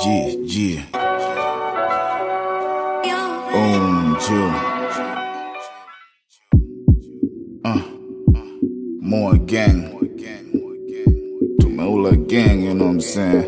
G, G. Um, Jill. Uh, more gang. Tumeula gang, you know what I'm saying?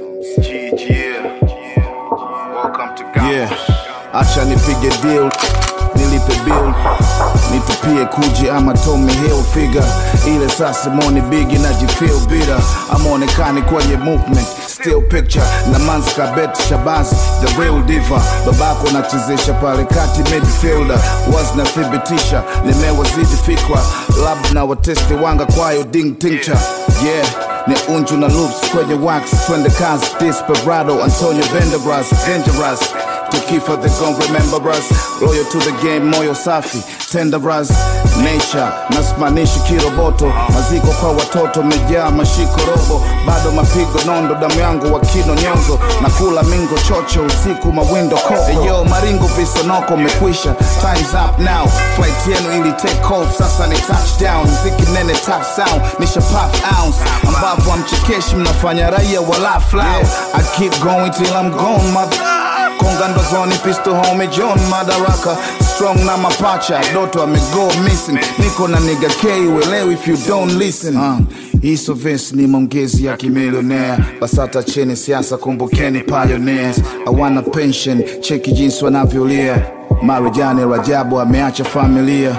Yeah, acha nipige deal, nilipe bill, nitupie kuji ama Tommy Hill figure ile saa Simoni Bigi najifeel bitter, amaonekani kwenye movement still picture na manzi kabet Shabazi the real diva, babako nachezesha pale kati midfielder, was nathibitisha nimewazidi fikra, lab na watesti wanga kwayo ding tincture yeah ni unju na loops kwenye wax twende kazi desperado antonio benderbras dangerous tukifa they gon remember us loyal to the game moyo safi tenderas nature nasimanishi kiroboto maziko kwa watoto mejaa mashiko robo bado mapigo nondo damu yangu wakino nyonzo na kula mingo chocho usiku mawindo koko eyo maringo visonoko mekwisha times up now flight yenu ili take off sasa ni touchdown mziki nene top sound nisha pop ounce ambapo amchekeshi mnafanya raia wala flow I keep going till I'm gone mother konga ndozoni pisto home john madaraka strong na mapacha doto amego missing niko na niga k uelewi if you don't listen uh, hiso vesi ni maongezi ya kimilionea basata cheni siasa kumbukeni pioneers hawana pension cheki jinsi wanavyolia marijani rajabu ameacha familia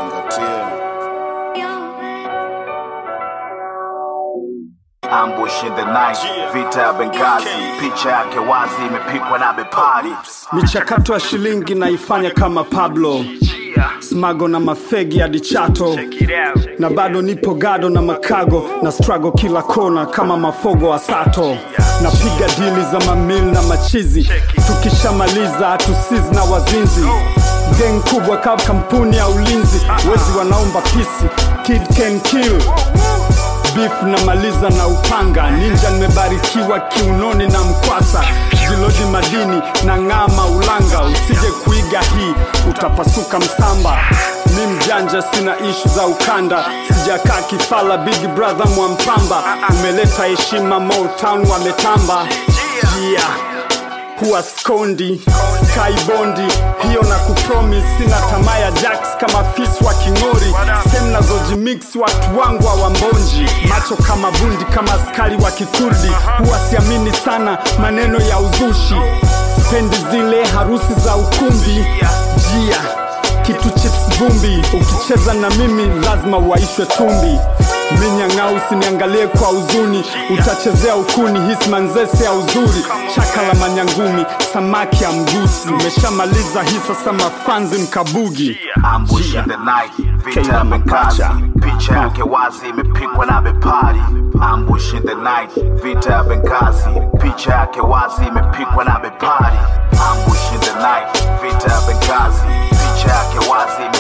Ambush in the night, vita ya Benghazi, picha yake wazi imepikwa na bepari. michakato ya shilingi naifanya kama pablo smago na mafegi hadi chato na bado nipo gado na makago na strago kila kona kama mafogo wa sato napiga dili za mamil na machizi tukishamaliza hatusizi na wazinzi geng kubwa kama kampuni ya ulinzi wezi wanaomba pisi kid can kill beef namaliza na upanga ninja nimebarikiwa kiunoni na mkwasa ziloji madini na ng'ama ulanga usije kuiga hii utapasuka msamba mi mjanja sina ishu za ukanda sijakaa kifala big brother mwampamba umeleta heshima motown wametamba yeah huwa skondi skybondi hiyo na kupromis sina tamaa ya jacks kama fis wa king'ori sem nazojimix watu wangu hawambonji macho kama bundi kama askari wa kikurdi huwa siamini sana maneno ya uzushi spendi zile harusi za ukumbi jia kitu chips vumbi ukicheza na mimi lazima uwaishwe tumbi minyang'au usiniangalie kwa huzuni utachezea ukuni hismanzese ya uzuri chaka la manyangumi samaki ya mgusi umeshamaliza hii sasa mafanzi mkabugi Ambush in the night, vita ya Benghazi, picha yake wazi imepikwa na bepari. Ambush in the night, vita ya Benghazi, picha yake wazi imepikwa na bepari. Ambush in the night, vita ya Benghazi, picha yake wazi